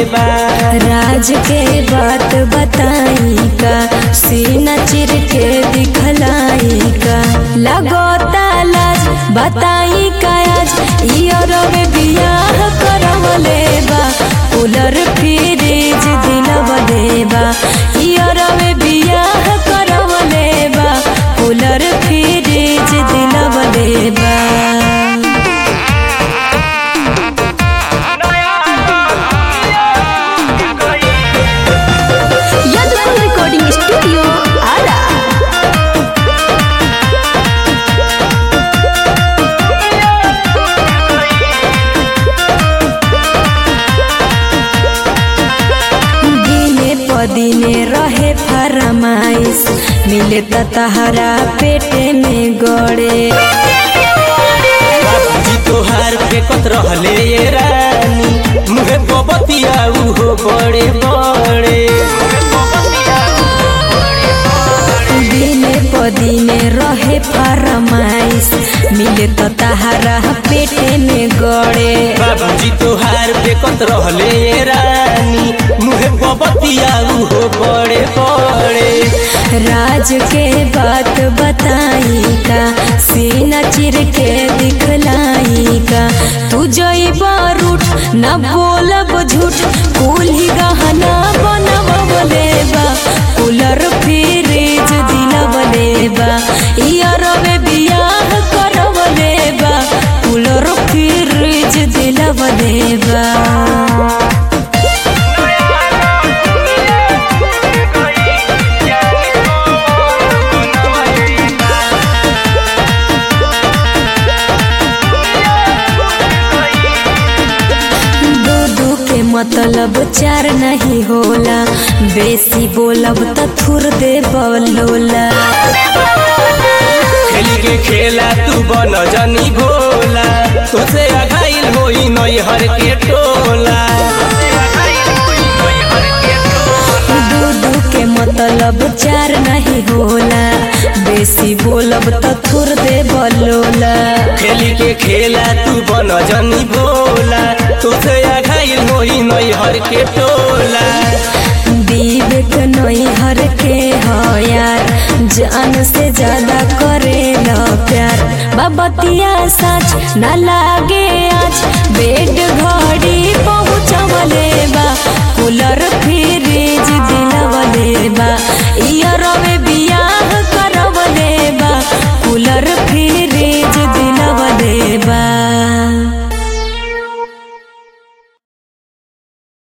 बा राज के बात बताई का सीना चिर के दिखलाई का लगोता लाज बताई का आज इयरवे बियाह करवले बा कूलर फ्रिज दिलवले बा इयरवे बियाह करवले बा कूलर फ्रिज दिलवले बा यादव रिकॉर्डिंग स्टूडियो आरा दिने पदिने रहे फरमाइश मिले त तहरा पेटे में गड़े जी तोहार फेकत रहले ये रानी मुहे बबतिया उहो बड़े बड़े दिने पदिने रहे फरमाइश मिले त तहरा पेटे में गड़े बाबूजी तोहार फेकत रहले ये रानी मुहे बबतिया उहो बड़े बड़े राज के बात बताई का सीना चिर के दिखलाई का तू जईब रूठ न बोलब झूठ कुल ही गहना बनवले बा कूलर फ्रिज दिलवले बा इयरवे बियाह करवले बा कूलर फ्रिज दिलवले बा दू दू के मतलब चार नहीं होला बेसी बोलब त थुर दे बलोला खेली के खेला तू बन जनी भोला तुझसे अघाइल होई नई हर के टोला दू दू के मतलब चार नहीं होला बेसी बोलब त थुर दे बलोला खेली के खेला तू बन जनी भोला तुझसे अघाइल होई नई हर के टोला विवेक नई हर के हो यार जान से ज्यादा करे न प्यार बाबतिया सच न लागे आज बेट